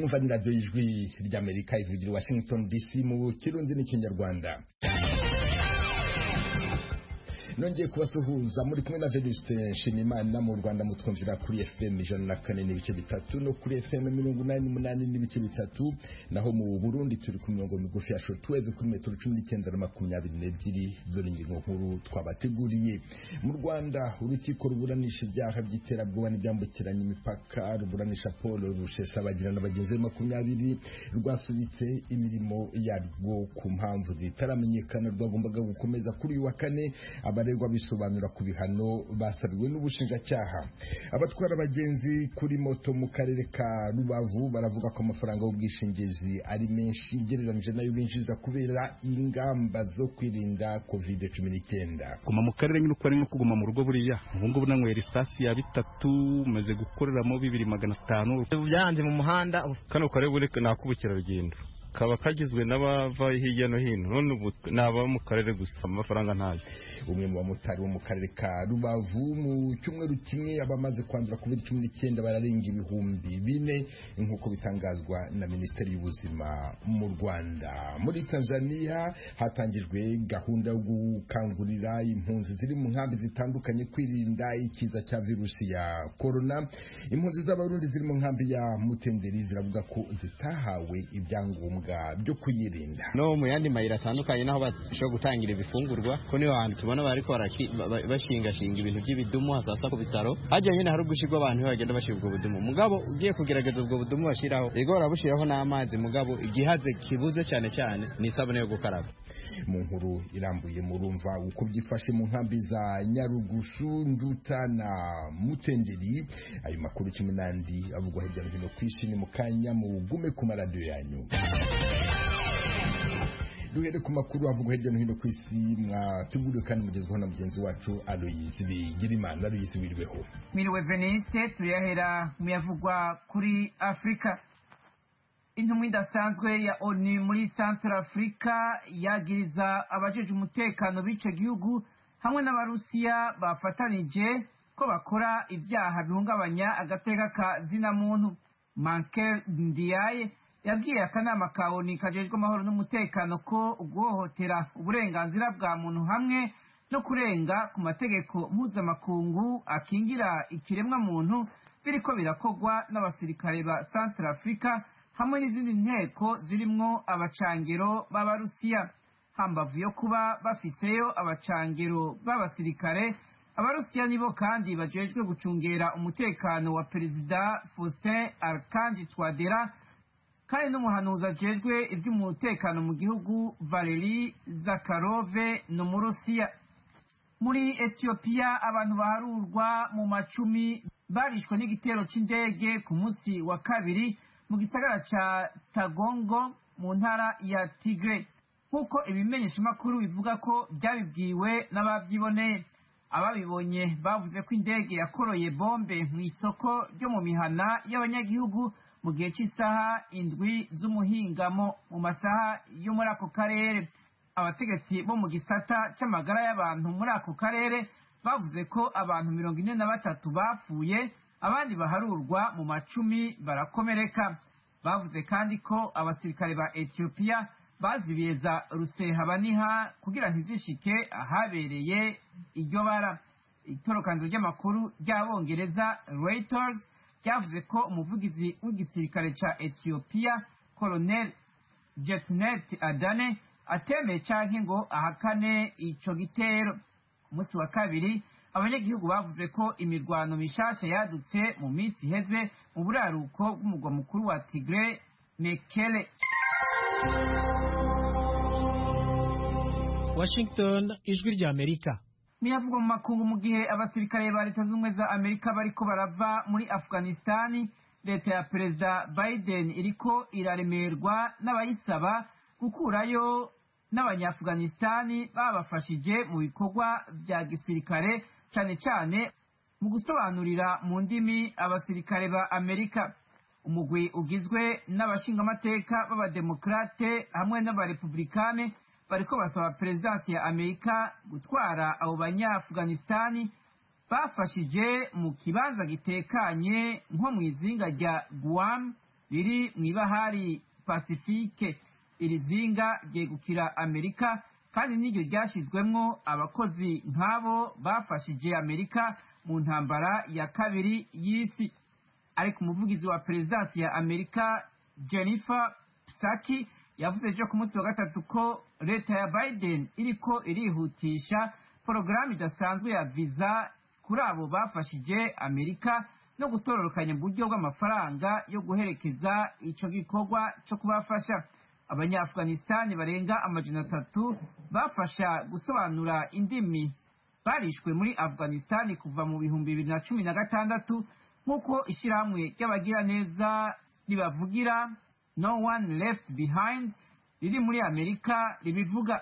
mwumva ni radiyo y'ijwi ry'amerika ivugira i washington dc mu kirundi n'ikinyarwanda nongeye kubasuhuza muri kumwe na venuste nshimimana mu rwanda mutwumvira kuri fm ijana na kane n'ibice bitatu no kuri fm mirongo inani n'umunani n'ibice bitatu naho mu burundi turi ku mirongo migufi ya shotweve kuri metero cumi n'icyenda na makumyabiri n'ebyiri dore ingingo nkuru twabateguriye mu rwanda urukiko ruburanisha ibyaha by'iterabwoba n'ibyambukiranya imipaka ruburanisha paul rusheshabagira na bagenzi be makumyabiri rwasubitse imirimo yarwo ku mpamvu zitaramenyekana rwagombaga gukomeza kuri uyu wa kane abaregwa bisobanura ku bihano basabiwe n'ubushinjacyaha abatwara abagenzi kuri moto mu karere ka rubavu baravuga ko amafaranga y'ubwishingizi ari menshi ugereranyije nayo binjiza kubera ingamba zo kwirinda covid cumi n'icyenda guma mu karere nyine uko ari nko kuguma mu rugo buriya ubu ngubu nanywera isasi ya bitatu maze gukoreramo bibiri magana atanu byanze mu muhanda kano karere buri ni ak'ubukerarugendo kaba kagizwe n'abava hirya no hino none ubu ni ababa mu karere gusa amafaranga ntayo umwe mu bamotari bo mu karere ka rubavu mu cyumweru kimwe abamaze kwandura covid cumi n'icyenda bararenga ibihumbi bine nk'uko bitangazwa na minisiteri y'ubuzima mu rwanda muri tanzania hatangijwe gahunda yo gukangurira impunzi ziri mu nkambi zitandukanye kwirinda ikiza cya virusi ya korona impunzi z'abarundi ziri mu nkambi ya mutenderi ziravuga ko zitahawe ibyangombwa byo kuyirinda no mu yandi mayira atandukanye naho bashobora gutangira ibifungurwa ko niho hantu tubona bariko bashingashinga ibintu by'ibidumu hasasa ku bitaro hajya nyine hari ugushyirwa abantu bagenda bashyira ubwo budumu mugabo ugiye kugerageza ubwo budumu bashyiraho yego barabushyiraho n'amazi mugabo igihaze kibuze cyane cyane ni isabune yo gukaraba mu nkuru irambuye murumva uko byifashe mu nkambi za nyarugushu nduta na mutenderi ayo makuru cumi n'andi avugwa hirya no hino ku isi ni mu kanya mugume ku maradiyo yanyu duhere ku makuru avugwa hirya no hino ku isi mwateguriwe kandi mugezweho na mugenzi wacu aloyisi bigirimana aloyisi wiriweho mwiriwe venise turiyahera mu yavugwa kuri afurika intumwa idasanzwe ya oni muri central afurika yagiriza abajeje umutekano b'icyo gihugu hamwe n'abarusiya bafatanije ko bakora ibyaha bihungabanya agateka ka zina muntu manke ndiyaye yabwiye akanama ka oni kajejwe amahoro n'umutekano ko guhohotera uburenganzira bwa muntu hamwe no kurenga ku mategeko mpuzamakungu akingira ikiremwa muntu biriko birakorwa n'abasirikare ba central africa hamwe n'izindi nteko zirimwo abacangero b'abarusiya hambavu yo kuba bafiseyo abacangero b'abasirikare abarusiya nibo kandi bajejwe gucungera umutekano wa perezida faustin arkanji twadera kandi n'umuhanuzi ajejwe iby'umutekano mu gihugu valeri zakarove ni umurusiya muri etiyopiya abantu baharurwa mu macumi barishwe n'igitero cy'indege ku munsi wa kabiri mu gisagara ca tagongo mu ntara ya tigre nk'uko ibimenyeshamakuru bivuga ko byabibwiwe n'ababyiboneye ababibonye bavuze ko indege yakoroye bombe mu isoko ryo mu mihana y'abanyagihugu mu gihe cy'isaha indwi z'umuhingamo mu masaha yo muri ako karere abategetsi bo mu gisata cy'amagara y'abantu muri ako karere bavuze ko abantu mirongo ine na batatu bapfuye abandi baharurwa mu macumi barakomereka bavuze kandi ko abasirikare ba etiyopiya bazibiye za rusehabaniha kugira ntizishike ahabereye iryo bara itorokanzo ry'amakuru ry'abongereza reuters ryavuze ko umuvugizi w'igisirikare ca etiyopiya colonel jetnet adane atemeye canke ngo ahakane ico gitero umunsi wa kabiri abanyagihugu bavuze ko imirwano mishasha yadutse mu minsi iheze mu buraruko bw'umugwa mukuru wa tigre mekele washington ijwi rya amerika miyavugwa mu makungu mu gihe abasirikare ba leta z'ubumwe za amerika bariko barava muri afghanistani leta ya perezida biden iriko iraremerwa n'abayisaba gukurayo n'abanyaafghanistani babafashije mu bikorwa bya gisirikare cyane cyane mu gusobanurira mu ndimi abasirikare ba amerika umugwi ugizwe n'abashingamateka b'abademokrate hamwe n'abarepublikane bariko basaba perezidansi ya amerika gutwara abo banyaafghanistani bafashije mu kibanza gitekanye nko mu izinga rya guam riri mu ibahari pasifike iri zinga ryegukira amerika kandi n'iryo ryashyizwemwo abakozi nk'abo bafashije amerika mu ntambara ya kabiri y'isi ariko umuvugizi wa perezidansi ya amerika jennifer psaki yavuze ejo ku munsi wa gatatu ko leta ya biden iriko irihutisha porogaramu idasanzwe ya viza kuri abo bafashije amerika no gutororokanya mu buryo bw'amafaranga yo guherekeza ico gikorwa co kubafasha abanyaafghanistan barenga amajana atatu bafasha gusobanura indimi barishwe muri afghanistan kuva mu bihumbi bibiri na cumi na gatandatu nk'uko ishyirahamwe ry'abagiraneza ribavugira no one left behind riri muri amerika ribivuga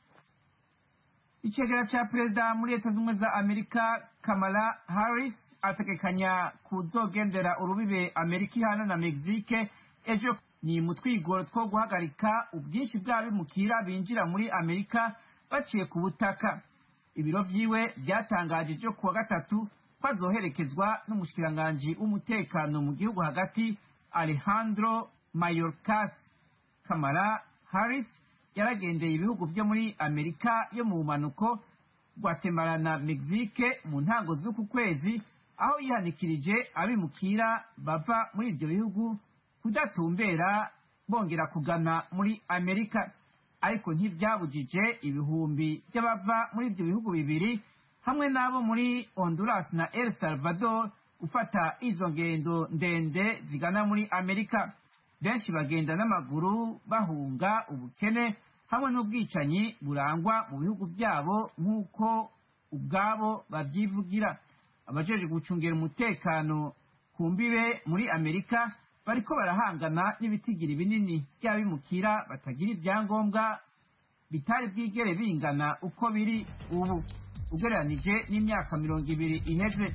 icegera ca perezida muri leta z'ubumwe za amerika kamala harris ategekanya kuzogendera urubibe amerika ihana na mexique ejo ni mu twigoro two guhagarika ubwinshi bw'abimukira binjira muri amerika baciye ku butaka ibiro vyiwe vyatangaje ejo kuwa gatatu ko azoherekezwa n'umushikiranganji w'umutekano mu gihugu hagati alejandro mayorkas kamara harris yaragendeye ibihugu vyo muri amerika yo mu bumanuko guatemala na mexique mu ntango z'uku kwezi aho yihanikirije abimukira bava muri ivyo bihugu kudatumbera bongera kugana muri amerika ariko ntivyabujije ibihumbi vy'abava muri ivyo bihugu bibiri hamwe n'abo muri honduras na el salvador gufata izo ngendo ndende zigana muri amerika benshi bagenda n'amaguru bahunga ubukene hamwe n'ubwicanyi burangwa mu bihugu byabo nk'uko ubwabo babyivugira abajejwe gucungira umutekano ku mbibe muri amerika bariko barahangana n'ibitigiri binini by'abimukira batagira ibyangombwa bitari bwigere bingana uko biri ubu ugereranije n'imyaka mirongo ibiri iheze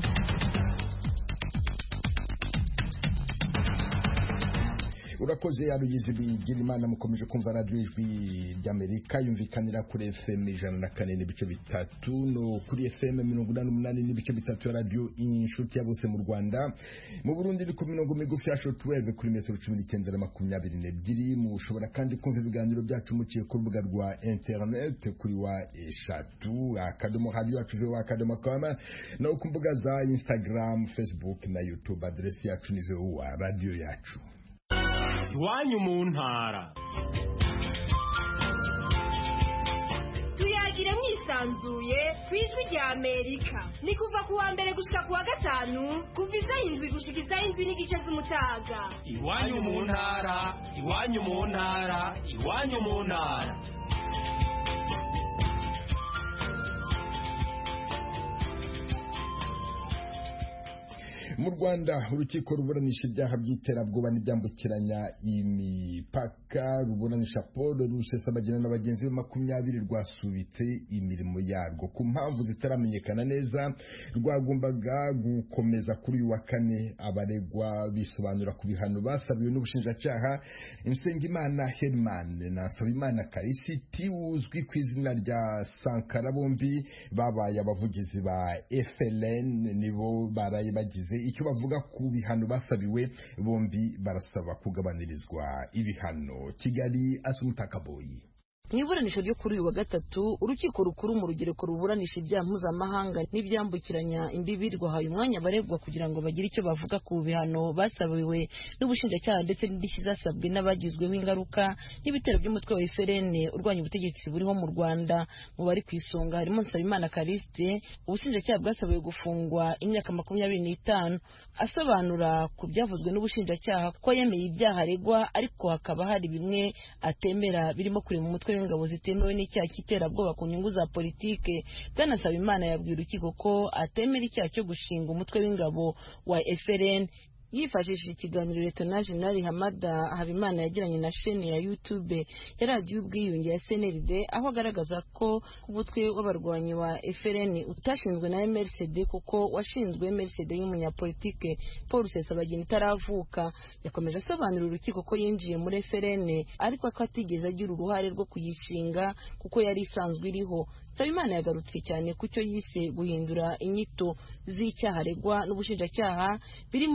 urakoze yarugize bigira imana mukomeje kumva radiyo ijwi ry'amerika yumvikanira kuri fm ijana na kane n'ibice bitatu no kuri fm mirongo inani n'umunani n'ibice bitatu ya radiyo inshuti ya bose mu rwanda mu burundi ni ku mirongo migufi ya shotweve kuri metero cumi n'icyenda na makumyabiri n'ebyiri mushobora kandi kumva ibiganiro byacu muciye ku rubuga rwa interineti kuri wa eshatu akadomo radiyo yacu zewa akadomo kama no ku mbuga za instagram facebook na youtube aderesi yacu ni zewa radiyo yacu iwanyu mu ntara tuyagire mwisanzuye ku ijwi rya amerika ni kuva ku wa mbere gushika ku wa gatanu kuva izaho indwi gushika izaho indwi n'igice z'umutaga iwanyu mu ntara iwanyu mu ntara iwanyu mu ntara mu rwanda urukiko ruburanisha ibyaha by'iterabwoba n'ibyambukiranya imipaka ruburanisha paul rusesabagina na bagenzi be makumyabiri rwasubitse imirimo yarwo ku mpamvu zitaramenyekana neza rwagombaga gukomeza kuri uyu wa kane abaregwa bisobanura ku bihano basabiwe n'ubushinjacyaha insengimana herman na nsabimana karisiti uzwi ku izina rya sankara bombi babaye abavugizi ba fln nibo baraye bagize icyo bavuga ku bihano basabiwe bombi barasaba kugabanirizwa ibihano kigali asumutakaboyi mu iburanisha ryo kuri uyu wa gatatu urukiko rukuru mu rugereko ruburanisha ibyaha mpuzamahanga n'ibyambukiranya imbibi rwahaye umwanya abaregwa kugira ngo bagire icyo bavuga ku bihano basabiwe n'ubushinjacyaha ndetse n'indishyi zasabwe n'abagizweho ingaruka n'ibitero by'umutwe wa FRN urwanya ubutegetsi buriho mu Rwanda mu bari ku isonga harimo Nsabimana Kariste ubushinjacyaha bwasabiwe gufungwa imyaka makumyabiri n'itanu asobanura ku byavuzwe n'ubushinjacyaha ko yemeye ibyaha aregwa ariko hakaba hari bimwe atemera birimo kurema umutwe w'ingabo zitemewe n'icyaha cy'iterabwoba ku nyungu za politike bwana Nsabimana yabwiye urukiko ko atemera icyaha cyo gushinga umutwe w'ingabo wa FRN yifashishije ikiganiro Leta Jenerali Hamada Habimana yagiranye na shene ya YouTube ya radiyo ubwiyunge ya CNRD aho agaragaza ko umutwe w'abarwanyi wa FRN utashinzwe na MRCD kuko washinzwe MRCD y'umunyapolitike Paul Rusesabagina itaravuka yakomeje asobanurira urukiko ko yinjiye muri FRN ariko ko atigeze agira uruhare rwo kuyishinga kuko yari isanzwe iriho Nsabimana yagarutse cyane ku cyo yise guhindura inyito z'icyaha aregwa n'ubushinjacyaha birimo n'icyaha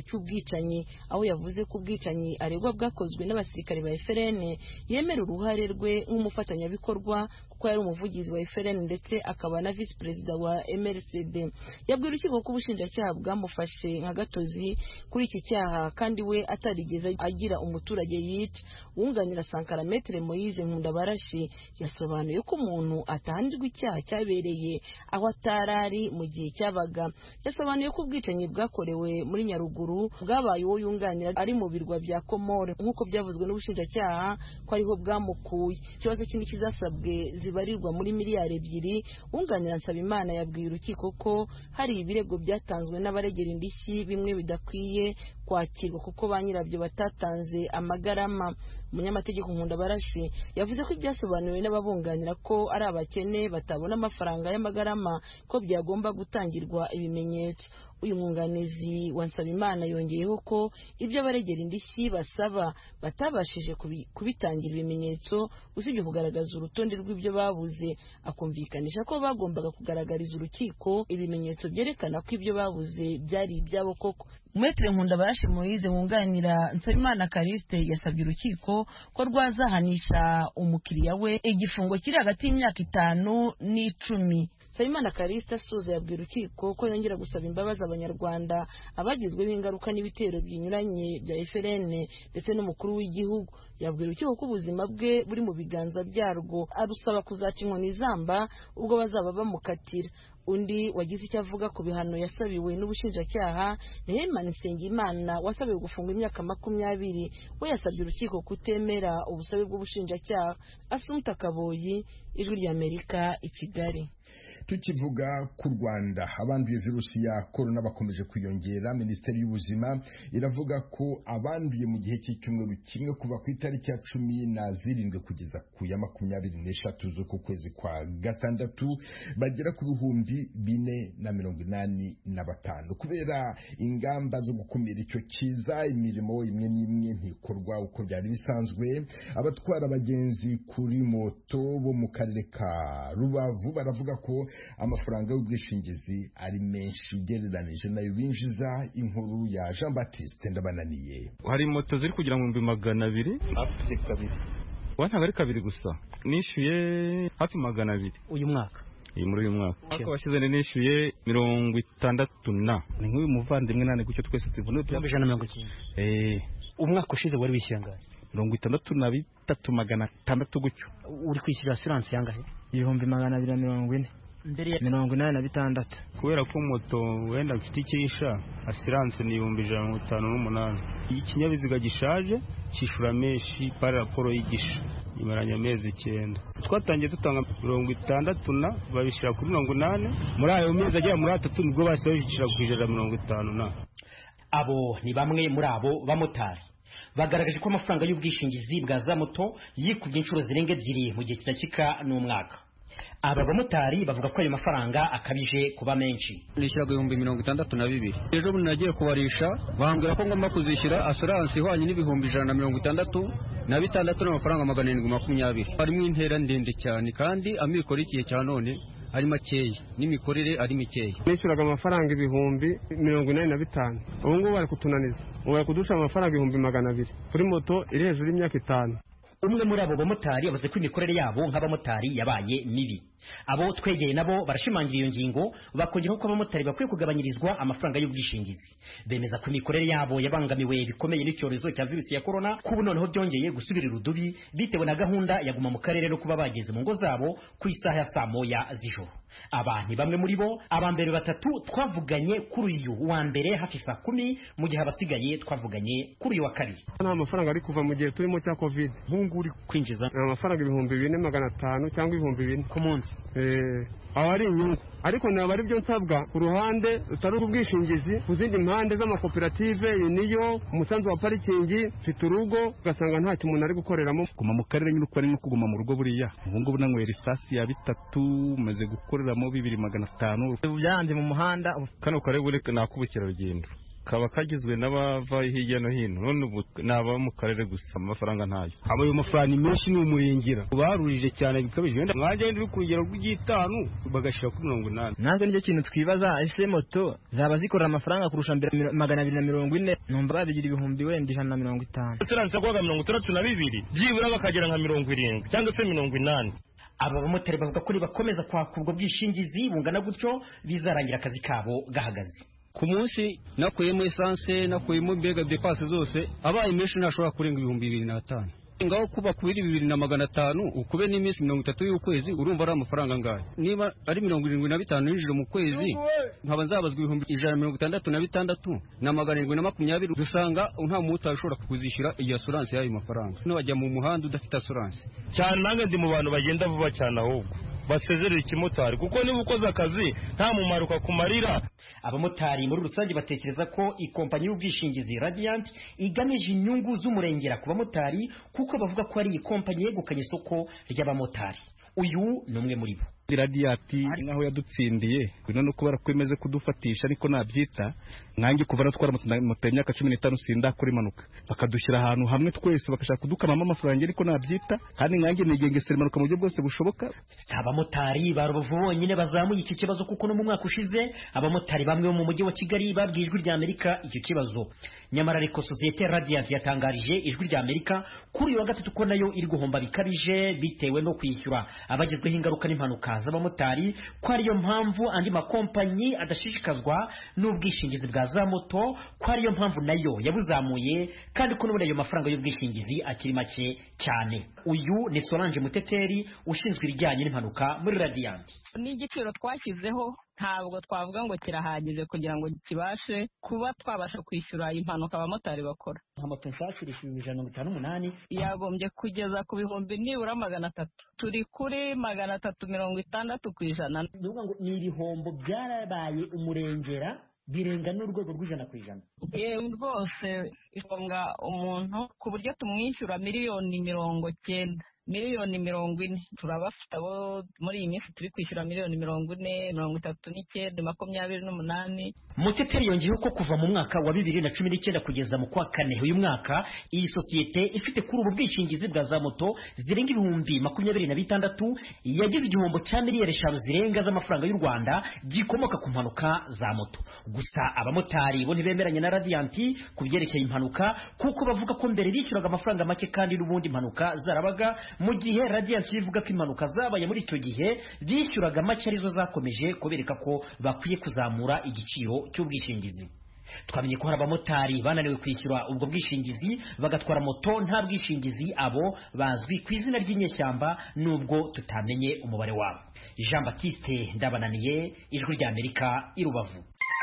cy'ubwicanyi aho yavuze ko ubwicanyi aregwa bwakozwe n'abasirikare ba FRN yemera uruhare rwe nk'umufatanyabikorwa kuko yari umuvugizi wa FRN ndetse akaba na visi perezida wa MRCD yabwiye urukiko ko ubushinjacyaha bwamufashe nka gatozi kuri iki cyaha kandi we atarigeze agira umuturage yica wunganira Sankara Metre Moise Nkundabarashi yasobanuye ko umuntu atahanirwa icyaha cyabereye aho atarari mu gihe cyabaga yasobanuye ko ubwicanyi bwakorewe muri Nyaruguru bwabaye uwo yunganira ari mu birwa bya Komore nk'uko byavuzwe n'ubushinjacyaha ko ariho bwamukuye ikibazo kindi kizasabwe zibarirwa muri miliyari ebyiri wunganira Nsabimana yabwiye urukiko ko hari ibirego byatanzwe n'abaregera indishyi bimwe bidakwiye kwakirwa kuko ba nyirabyo batatanze amagarama umunyamategeko nkunda barashi yavuze ko ibyasobanuriwe n'ababunganira ko ari abakene batabona amafaranga y'amagarama ko byagomba gutangirwa ibimenyetso uyu mwunganizi wa Nsabimana yongeyeho ko ibyo abaregera indishyi basaba batabashije kubitangira ibimenyetso usibye kugaragaza urutonde rw'ibyo babuze akumvikanisha ko bagombaga kugaragariza urukiko ibimenyetso byerekana ko ibyo babuze byari ibyabo koko Mwetre Nkunda Barashi Moise wunganira Nsabimana Kariste yasabye urukiko ko rwazahanisha umukiriya we igifungo kiri hagati y'imyaka itanu n'icumi Nsabimana Kariste asuza yabwiye urukiko ko yongera gusaba imbabazi abanyarwanda abagizweho ingaruka n'ibitero binyuranye bya FRN ndetse n'umukuru w'igihugu yabwiye urukiko ko ubuzima bwe buri mu biganza byarwo arusaba kuzaca inkoni zamba ubwo bazaba bamukatira undi wagize icyo avuga ku bihano yasabiwe n'ubushinjacyaha ni Herman Nsengimana wasabiwe gufungwa imyaka makumyabiri we yasabye urukiko kutemera ubusabe bw'ubushinjacyaha Asumta Kaboyi ijwi ry'Amerika i Kigali tukivuga ku rwanda abanduye virusi ya korona bakomeje kwiyongera minisiteri y'ubuzima iravuga ko abanduye mu gihe cy'icyumweru kimwe kuva ku itariki ya cumi na zirindwi kugeza ku ya makumyabiri n'eshatu z'uku kwezi kwa gatandatu bagera ku bihumbi bine na mirongo inani na batanu kubera ingamba zo gukumira icyo kiza imirimo imwe n'imwe ntikorwa uko byari bisanzwe abatwara abagenzi kuri moto bo mu karere ka rubavu baravuga ko amafaranga y'ubwishingizi ari menshi ugereranije nayo binjiza inkuru ya jean batiste ndabananiye hari moto ziri kugira ngo ibihumbi magana abiri hafi kabiri wa ntabwo ari kabiri gusa nishyuye hafi magana abiri uyu mwaka iyi muri uyu mwaka mwaka washize nishyuye mirongo itandatu na ni nk'uyu muvandimwe nane gutyo twese tuvuna ibihumbi ijana na mirongo icyenda eh umwaka ushize wari wishyuye angahe mirongo itandatu na bitatu magana atandatu gutyo uri kwishyura asiranse yangahe ibihumbi magana abiri na mirongo ine mbere mirongo inani na bitandatu kubera ko moto wenda mfite icyisha asiranse ni ibihumbi ijana na mirongo itanu n'umunani iyo ikinyabiziga gishaje cyishura menshi pari raporo y'igisha imaranye amezi icyenda twatangiye dutanga mirongo itandatu na babishyira kuri mirongo inani muri ayo mezi agera muri atatu nibwo bahise babishyira ku ijana na mirongo itanu na abo ni bamwe muri abo bamotari bagaragaje ko amafaranga y'ubwishingizi bwa za moto yikubye inshuro zirenga ebyiri mu gihe kidashyika n'umwaka aba bamotari bavuga ko ayo mafaranga akabije kuba menshi nishyuraga ibihumbi mirongo itandatu na bibiri ejo bundi nagiye kubarisha bambwira ko ngomba kuzishyura asuranse ihwanye n'ibihumbi ijana na mirongo itandatu na bitandatu n'amafaranga magana arindwi makumyabiri harimo intera ndende cyane kandi amikoro y'igihe cya none ari makeya n'imikorere ari mikeya nishyuraga amafaranga ibihumbi mirongo inani na bitanu ubu ngubu bari kutunaniza ubu bari kudusha amafaranga ibihumbi magana abiri kuri moto iri hejuru y'imyaka itanu umwe muri abo bamotari yavuze ko imikorere yabo nk'abamotari yabaye mibi abo twegeye nabo barashimangira iyo ngingo bakongeraho ko abamotari bakwiye kugabanyirizwa amafaranga y'ubwishingizi bemeza ko imikorere yabo yabangamiwe bikomeye n'icyorezo cya virusi ya korona ko ubu noneho byongeye gusubira irudubi bitewe na gahunda ya guma mu karere no kuba bageze mu ngo zabo ku isaha ya saa moya z'ijoro aba ni bamwe muri bo aba mbere batatu twavuganye kuri uyu wa mbere hafi saa kumi mu gihe abasigaye twavuganye kuri uyu wa kabiri nta mafaranga ari kuva mu gihe turimo cya covid nk'ubu uri kwinjiza amafaranga ibihumbi bine magana atanu cyangwa ibihumbi bine ku munsi aba ari inyungu ariko ntabwo ari byo nsabwa ku ruhande rutari ubwishingizi ku zindi mpande z'amakoperative niyo umusanzu wa parikingi mfite urugo ugasanga ntacyo umuntu ari gukoreramo guma mu karere nyine uko ari no kuguma mu rugo buriya ubu ngubu nanywera isasi ya bitatu umaze gukoreramo bibiri magana atanu byanze mu muhanda kano karere ni ak'ubukerarugendo kaba kagizwe n'abava hirya no hino none ubu ni aba mu karere gusa amafaranga ntayo aba ayo mafaranga menshi ni umurengera barurije cyane bikabije wenda mwajya uri ku rugero rw'igitanu bagashyira kuri mirongo inani natwe nicyo kintu twibaza ese moto zaba zikorera amafaranga kurusha mbere magana abiri na mirongo ine numva babigira ibihumbi wenda ijana na mirongo itanu turangiza kubaga mirongo itandatu na bibiri byibura bakagera nka mirongo irindwi cyangwa se mirongo inani aba bamotari bavuga ko nibakomeza kwaka ubwo bwishingizi bungana gutyo bizarangira akazi kabo gahagaze ku munsi nakuyemo esanse nakuyemo mbega depase zose abaye menshi ntashobora kurenga ibihumbi bibiri n'atanu ngaho kuba kubiri bibiri na magana atanu ukube n'iminsi mirongo itatu y'ukwezi urumva ari amafaranga angahe niba ari mirongo irindwi na bitanu yinjira mu kwezi nkaba nzabazwa ibihumbi ijana na mirongo itandatu na bitandatu na magana arindwi na makumyabiri dusanga nta mumotari ushobora kuzishyura iyi asuranse y'ayo mafaranga ntiwajya mu muhanda udafite asuranse cyane nange ndi mu bantu bagenda vuba cyane ahubwo basezerera ikimotari kuko niba ukoze akazi nta mumaro kakumarira abamotari muri rusange batekereza ko ikompanyi y'ubwishingizi radiant igamije inyungu z'umurengera ku bamotari kuko bavuga ko ari iyi kompanyi yegukanye isoko ry'abamotari uyu ni umwe muri bo radiyati nkaho yadutsindiye bino no kubera ko imeze kudufatisha ariko nabyita nkange kuva natwara moto y'imyaka cumi n'itanu sindakora impanuka bakadushyira ahantu hamwe twese bagashaka kudukamamo amafaranga ariko nabyita kandi nkange nigengesera impanuka mu buryo bwose bushoboka si abamotari ba rubavu bonyine bazamuye iki kibazo kuko no mu mwaka ushize abamotari bamwe bo mu mujyi wa kigali babwiye ijwi rya amerika icyo kibazo nyamara ariko sosiyete radiant yatangarije ijwi rya amerika kuri uyu wa gatatu ko nayo iri guhomba bikabije bitewe no kwishyura abagezweho ingaruka n'impanuka z'abamotari ko ariyo mpamvu andi makompanyi adashishikazwa n'ubwishingizi bwa za moto ko ariyo mpamvu nayo yabuzamuye kandi ko n'ubundi ayo mafaranga y'ubwishingizi akiri make cyane uyu ni solange muteteri ushinzwe ibijyanye n'impanuka muri radiant n'igiciro twashyizeho ntabwo twavuga ngo kirahagije kugira ngo kibashe kuba twabasha kwishyura impanuka abamotari bakora nka moto nshyashya irishyura ijana na mirongo itanu n'umunani yagombye kugeza ku bihumbi nibura magana atatu turi kuri magana atatu mirongo itandatu ku ijana ni ibihombo byarabaye umurengera birenga n'urwego rw'ijana ku ijana yewe rwose isonga umuntu ku buryo tumwishyura miliyoni mirongo cyenda miliyoni mirongo ine turabafite abo muri iyi minsi turi kwishyura miliyoni mirongo ine mirongo itatu n'icyenda makumyabiri n'umunani muteteri yongeyeho ko kuva mu mwaka wa bibiri na cumi n'icyenda kugeza mu kwa kane uyu mwaka iyi sosiyete ifite kuri ubu bwishingizi bwa za moto zirenga ibihumbi makumyabiri na bitandatu yagize igihombo cya miliyari eshanu zirenga z'amafaranga y'u rwanda gikomoka ku mpanuka za moto gusa abamotari bo ntibemeranya na radiyanti ku byerekeye impanuka kuko bavuga ko mbere bishyuraga amafaranga make kandi n'ubundi impanuka zarabaga mu gihe radiyanti ivuga ko impanuka zabaye muri icyo gihe bishyuraga make arizo zakomeje kubereka ko bakwiye kuzamura igiciro cy'ubwishingizi twamenye ko hari abamotari bananiwe kwishyura ubwo bwishingizi bagatwara moto nta bwishingizi abo bazwi ku izina ry'inyeshyamba nubwo tutamenye umubare wabo jean batiste ndabananiye ijwi rya amerika i rubavu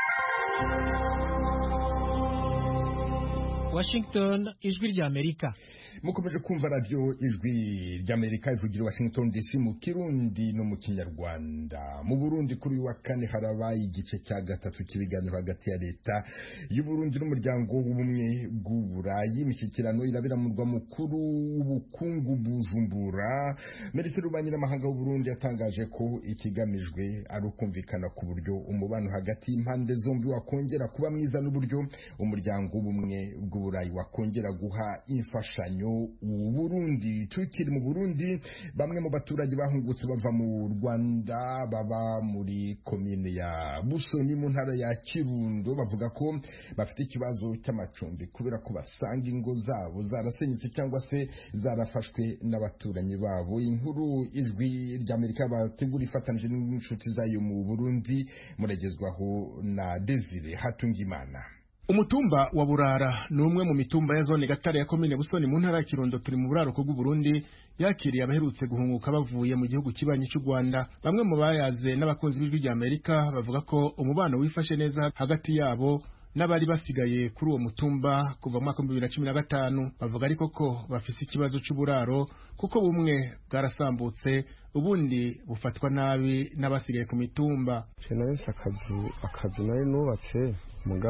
washington ijwi rya amerika mukomeje kumva radiyo ijwi ry'amerika ivugira washington dc mu kirundi no mu kinyarwanda mu burundi kuri uyu wa kane harabaye igice cya gatatu cy'ibiganiro hagati ya leta y'uburundi n'umuryango w'ubumwe bw'uburayi imishyikirano irabera mu murwa mukuru w'ubukungu bujumbura minisitiri w'ububanyi n'amahanga w'uburundi yatangaje ko ikigamijwe ari ukumvikana ku buryo umubano hagati y'impande zombi wakongera kuba mwiza n'uburyo umuryango w'ubumwe bw'uburayi wakongera guha imfashanyo Burundi tukiri mu Burundi bamwe mu baturage bahungutse bava mu Rwanda baba muri komine ya Busoni mu ntara ya Kirundo bavuga ko bafite ikibazo cy'amacumbi kubera ko basanga ingo zabo zarasenyutse cyangwa se zarafashwe n'abaturanyi babo inkuru ijwi ry'Amerika bategura ifatanije n'inshuti zayo mu Burundi muragezwaho na Desire Hatungimana umutumba wa burara ni umwe mu mitumba ya zone gatare ya komine busoni mu ntara ya kirundo turi mu buraruko bw'uburundi yakiriye abaherutse guhunguka bavuye mu gihugu kibanyi cy'u rwanda bamwe mu bayaze n'abakunzi b'ijwi rya amerika bavuga ko umubano wifashe neza hagati yabo n'abari basigaye kuri uwo mutumba kuva mu mwaka w'ibihumbi bibiri na cumi na gatanu bavuga ariko ko bafise ikibazo cy'uburaro kuko bumwe bwarasambutse ubundi bufatwa nabi n'abasigaye ku mitumba nahise akazi akazi nari nubatse mugabo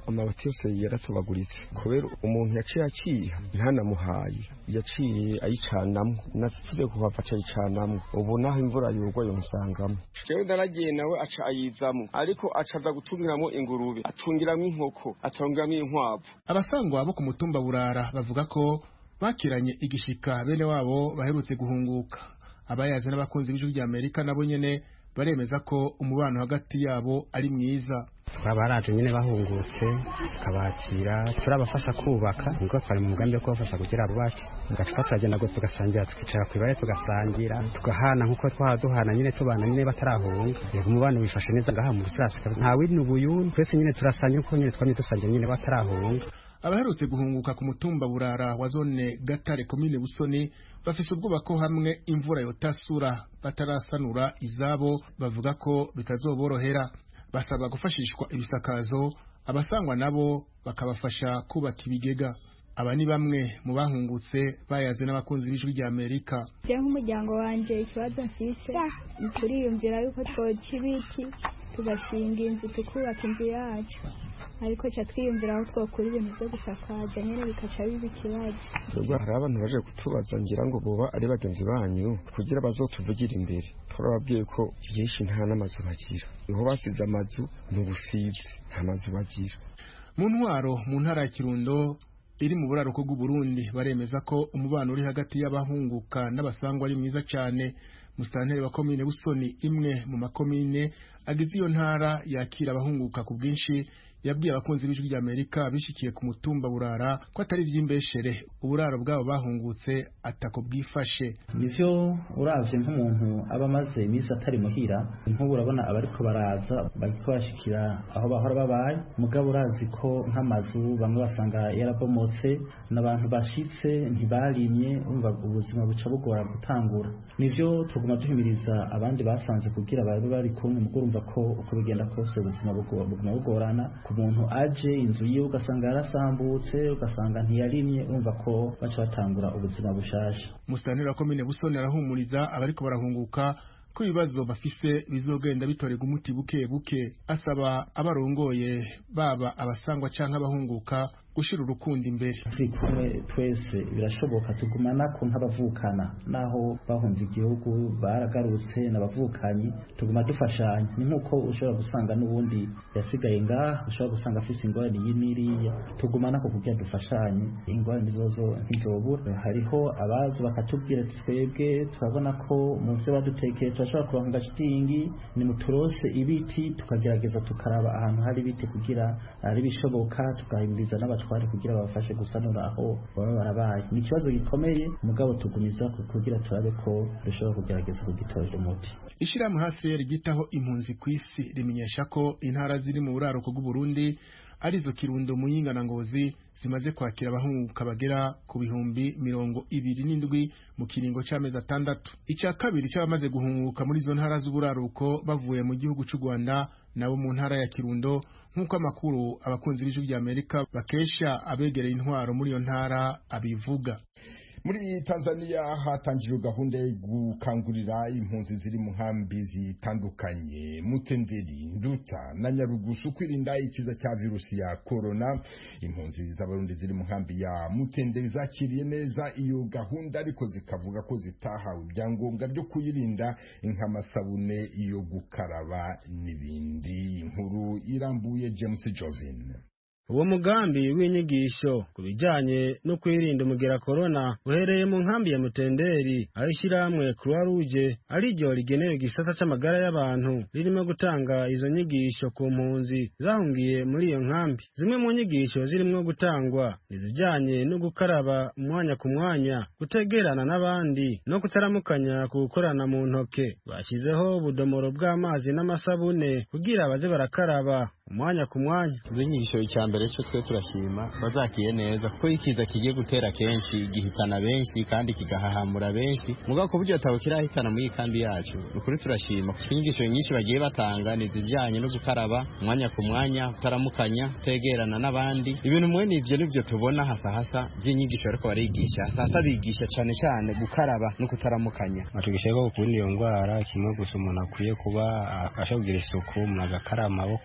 amabati yose yaratobaguritse kubera umuntu yaciye aciha ntanamuhaye yaciye ayicanamwo natuze kuhava acayicanamwo ubu naho imvura yugwa yomusangamo jewe ndaragiye nawe aca ayizamwo ariko aca aza gutungiramo ingurube atungiramo inkoko atungiramo inkwavu abasangwa bo ku mutumba burara bavuga ko bakiranye igishika bene wabo baherutse guhunguka abayazi n'abakunzi b'ijwi rya amerika nabo nyene baremeza ko umubano hagati yabo ari mwiza baraje nyine bahungutse tukabakira turabafasha kubaka nubwo twari mu mugambi wo kubafasha kugira bubake tugacupa turagenda ngo tugasangira tukicara ku ibare tugasangira tugahana nk'uko twaba duhana nyine tubana nyine batarahunga yego umubano wifashe neza ngaha mu rusirasi nta wini ubuyuni twese nyine turasangira uko nyine twamye dusangira nyine batarahunga abaherutse guhunguka ku mutumba burara wa zone gatare komine busoni bafise ubwoba ko hamwe imvura yotasura batarasanura izabo bavuga ko bitazoborohera basaba gufashishwa ibisakazo abasangwa nabo bakabafasha kubaka ibigega aba ni bamwe mu bahungutse bayaze n'abakunzi b'ijwi rya amerika je nk'umuryango wanje ikibazo mfise turiyumvira yuko twoca ibiti tugashinga inzu tukubaka inzu yacu ariko ca twiyumvira aho twokura ibintu vyo gusakaza nyene bikaca biba ikibazo ubwo hari abantu baje kutubaza ngira ngo boba ari bagenzi banyu kugira bazotuvugire imbere turababwiye ko byinshi nta n'amazu bagira niho basize amazu ni ubusizi nta mazu bagira mu ntwaro mu ntara ya kirundo iri mu buraruko bw'uburundi baremeza ko umubano uri hagati y'abahunguka n'abasangwa ari mwiza cyane musitanteri wa komine busoni imwe mu makomine agize iyo ntara yakira abahunguka ku bwinshi yabwiye abakunzi b'ijwi rya amerika bishikiye ku mutumba burara ko atari iby'imbeshere uburaro bwabo bahungutse atako bwifashe nivyo uravye nk'umuntu aba amaze iminsi atari muhira nk'ubu urabona abariko baraza bariko bashikira aho bahora babaye mugabo urazi ko nk'amazu bamwe basanga yarabomotse n'abantu bashitse ntibarimye umva ubuzima buca bugora gutangura nivyo tuguma duhimiriza abandi basanze kugira babe bari kumwe mugo urumva ko uko bigenda kose ubuzima buguma bugorana umuntu aje inzu yiwe ugasanga yarasambutse ugasanga ntiyarimye urumva ko baca batangura ubuzima bushasha musitanteri wa komine busoni arahumuriza abariko barahunguka ko ibibazo bafise bizogenda bitorerwa umuti buke buke asaba abarongoye baba abasangwa canke abahunguka gushira urukundo imbere turi kumwe twese birashoboka tugumana ko nk'abavukana naho bahunze igihugu baragarutse n'abavukanyi tuguma dufashanya ni nk'uko ushobora gusanga n'ubundi yasigaye ngaha ushobora gusanga afise ingorane iyi n'iriya tugumana ko kugira dufashanye ingorane zozo ntizobura hariho abazi bakatubwira ati twebwe turabona ko mu vyo badutekeye turashobora kuronka agashitingi ni muturose ibiti tukagerageza tukaraba ahantu hari ibiti kugira ari bishoboka tugahimiriza n'abatware kugira babafashe gusanura aho baba barabaye ni ikibazo gikomeye mugabo tugumiza kugira turabe ko dushobora kugerageza kugitorera umuti ishirahamwe hasi rigitaho impunzi ku isi rimenyesha ko intara ziri mu buraruko bw'uburundi arizo kirundo muyinga na ngozi zimaze kwakira abahunguka bagera ku bihumbi mirongo ibiri n'indwi mu kiringo c'amezi atandatu ica kabiri c'abamaze guhunguka muri izo ntara z'uburaruko bavuye mu gihugu c'u rwanda nabo mu ntara ya kirundo nk'uko amakuru abakunzi b'ijwi rya amerika bakesha abegereye intwaro muri iyo ntara abivuga muri tanzania hatangijwe gahunda yo gukangurira impunzi ziri mu nkambi zitandukanye mutenderi nduta na nyarugusu kwirinda ikiza cya virusi ya korona impunzi z'abarundi ziri mu nkambi ya mutenderi zakiriye neza iyo gahunda ariko zikavuga ko zitahawe ibyangombwa byo kuyirinda nk'amasabune yo gukaraba n'ibindi inkuru irambuye james jovin uwo mugambi w'inyigisho ku bijyanye no kwirinda umugera korona uhereye mu nkambi ya mutenderi aho ishyirahamwe croix rouge ariryo rigenewe igisata c'amagara y'abantu ririmo gutanga izo nyigisho ku mpunzi zahungiye muri iyo nkambi zimwe mu nyigisho zirimo gutangwa izijyanye no gukaraba umwanya ku mwanya gutegerana n'abandi no kutaramukanya ku gukorana mu ntoke bashyizeho ubudomoro bw'amazi n'amasabune kugira baze barakaraba umwanya ku mwanya izo nyigisho icya mbere cyo twe turashima bazakiye neza kuko ikiza kigiye gutera kenshi gihitana benshi kandi kigahahamura benshi mugabo ku buryo atabo kirahitana muri iyi kambi yacu ni ukuri turashima kuko inyigisho nyinshi bagiye batanga ni izijyanye no gukaraba umwanya ku mwanya kutaramukanya kutegerana n'abandi ibintu mwe ni ibyo nibyo tubona hasa hasa by'inyigisho bariko barigisha hasa hasa bigisha cyane cyane gukaraba no kutaramukanya batugisha ko kurinda iyo ndwara kimwe gusa umuntu akwiye kuba afasha kugira isuku umuntu agakaraba amaboko ndetse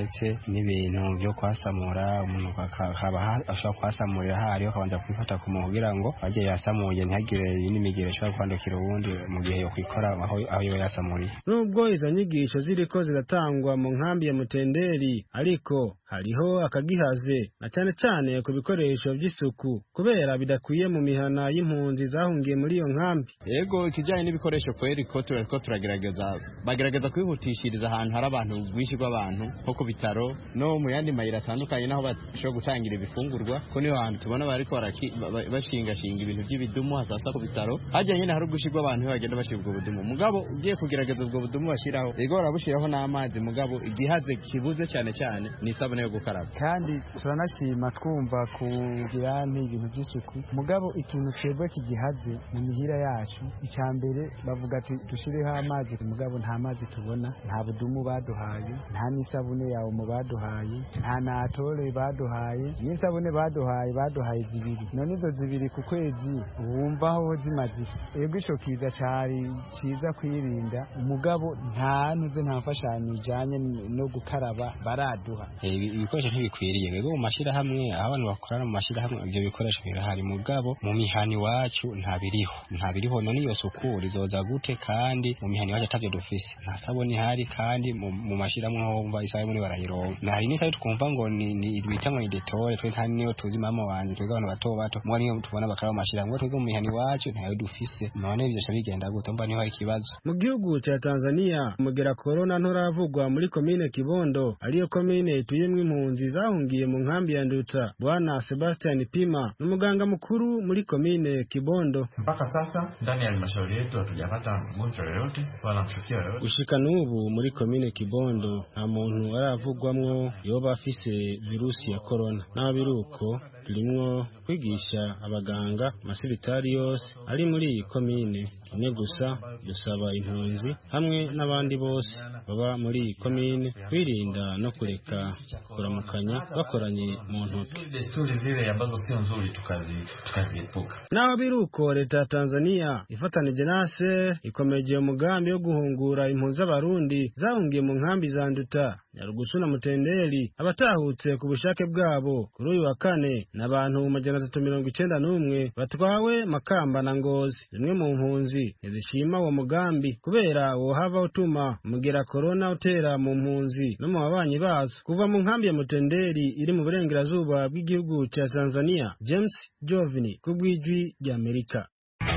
ndetse n'ibintu byo kwasamura umuntu akaba ashobora kwasamurira hariho akabanza kwifata ku muntu kugira ngo ajye yasamuye ntihagire n'imigero ishobora kwandukira uwundi mu gihe yo kwikora aho yoba yasamuriye nubwo izo nyigisho ziriko ziratangwa mu nkambi ya mutenderi ariko hariho akagihaze na cyane cyane ku bikoresho by'isuku kubera bidakwiye mu mihana y'impunzi zahungiye muri iyo nkambi yego ikijyanye n'ibikoresho kweri ko turariko turagerageza bagerageza kwihutishiriza ahantu hari abantu rwinshi rw'abantu nko ku bitaro no mu yandi mayira atandukanye naho bashobora gutangira ibifungurwa ko niho hantu tubona bariko bashingashinga ibintu by'ibidumu hasasa ku bitaro hajya nyine hari ubwinshi bw'abantu bagenda bashyira ubwo budumu mugabo ugiye kugerageza ubwo budumu bashyiraho yego barabushyiraho n'amazi mugabo igihaze kibuze cyane cyane ni isabune yo gukaraba kandi turanashima twumva kugira n'ibintu by'isuku mugabo ikintu twebwe kigihaze mu mihira yacu icya mbere bavuga ati dushyireho amazi mugabo nta mazi tubona nta budumu baduhaye nta n'isabune yawe mu baduhaye nta natore baduhaye n'isabune baduhaye baduhaye zibiri none izo zibiri ku kwezi wumva aho zimaze iki ego icyo kiza cyari cyiza kwirinda umugabo nta ntuze nta mfashanyo ijyanye no gukaraba baraduha ibikoresho ntibikwiriye rero mu mashyirahamwe aho abantu bakorana mu mashyirahamwe ibyo bikoresho birahari mugabo mu mihani iwacu ntabiriho ntabiriho none iyo suku rizoza gute kandi mu mihani iwacu atabyo dufise nta sabuni ihari kandi mu mashyirahamwe aho wumva isabune barayironka na hari n'isaha twumva ngo ni bita ngo ni detore twe nta niyo tuzi mama wanje twebwe abantu bato bato mwa niyo tubona bakara mu mashyirahamwe twebwe mu mihani iwacu ntayo dufise none ibyo bigenda gute mba niho hari ikibazo mu gihugu cya Tanzania umugera corona nturavugwa muri komine Kibondo ariyo komine ituyemwo impunzi zahungiye mu nkambi ya Nduta bwana Sebastian Pima n'umuganga mukuru muri komine Kibondo mpaka sasa ndani ya halmashauri yetu hatujapata mgonjwa yoyote wala mshukiwa yoyote gushika n'ubu muri komine Kibondo nta muntu aravugwamwo yoba afise virusi ya corona naho biruko turimwo kwigisha abaganga amasibitari yose ari muri iyi komine kimwe gusa dusaba impunzi hamwe n'abandi bose baba muri iyi komine kwirinda no kureka kuramukanya bakoranye mu ntoki desturi zile ambazo sio nzuri tukaziepuka naho biruko leta ya tanzania ifatanije na ser ikomeje umugambi wo guhungura impunzi z'abarundi zahungiye mu nkambi za nduta nyarugusu na mutenderi abatahutse ku bushake bwabo kuri uyu wa kane n'abantu majana atatu mirongo icenda n'umwe batwawe makamba na ngozi zimwe mu mpunzi ntizishima uwo mugambi kubera wohava utuma umugera korona utera mu mpunzi no mu babanyi bazo kuva mu nkambi ya mutenderi iri mu burengerazuba bw'igihugu cya tanzania james jovini ku bw'ijwi ry'amerika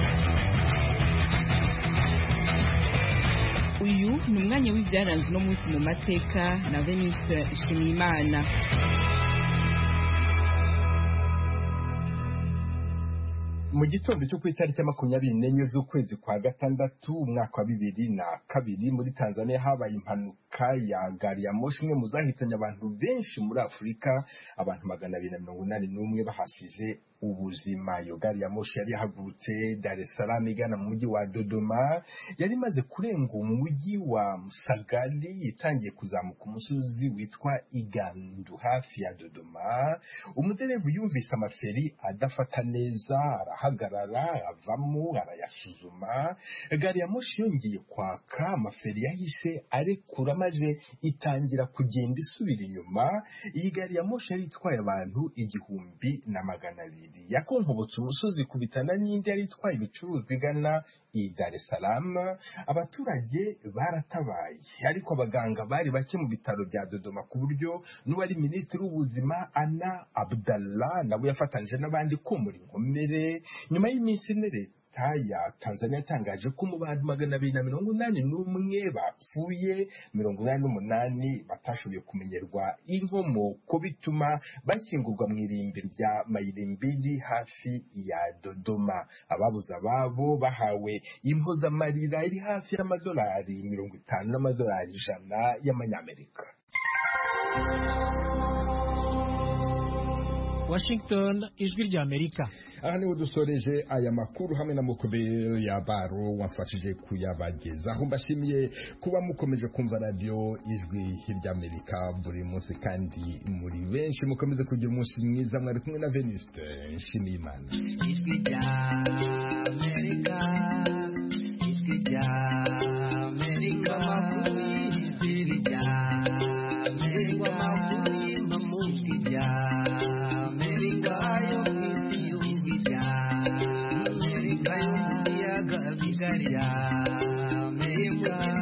uyu ni umwanya w'ibyaranze uno munsi mu mateka na veniste nshimiyimana mu gitondo cyo ku itariki ya makumyabiri n'enye z'ukwezi kwa gatandatu umwaka wa bibiri na kabiri muri tanzania habaye impanuka ya gari ya moshi imwe mu zahitanye abantu benshi muri afurika abantu magana abiri na mirongo inani n'umwe bahashije ubuzima iyo gari ya moshi yari yahagurutse dar es salaam igana mu mujyi wa dodoma yari imaze kurenga umujyi wa musagari itangiye kuzamuka umusozi witwa igandu hafi ya dodoma umuderevu yumvise amaferi adafata neza arahagarara avamo arayasuzuma gari ya moshi yongeye kwaka amaferi yahise arekura maze itangira kugenda isubira inyuma iyi gari ya moshi yari itwaye abantu igihumbi na magana abiri yakonkobotse umusozi kubitana n'indi yari itwaye ibicuruzwa igana i Dar es Salaam abaturage baratabaye ariko abaganga bari bake mu bitaro bya Dodoma ku buryo n'uwari minisitiri w'ubuzima Ana Abdallah nabo yafatanyije n'abandi komora inkomere nyuma y'iminsi ine leta ya Tanzania yatangaje ko mu bantu magana abiri na mirongo inani n'umwe bapfuye mirongo inani n'umunani batashoboye kumenyerwa inkomoko bituma bashyingurwa mu irimbi rya Mayimbili hafi ya Dodoma ababuze ababo bahawe impozamarira iri hafi y'amadolari mirongo itanu n'amadolari ijana y'amanyamerika Washington ijwi rya Amerika aha niho dusoreje aya makuru hamwe na mukobero ya baro wamfashije kuyabagezaho mbashimiye kuba mukomeje kumva radiyo ijwi rya Amerika buri munsi kandi muri benshi mukomeze kugira umunsi mwiza mwari kumwe na Venuste nshimiye imana ijwi rya Amerika ijwi rya Amerika ijwi rya Amerika Amerika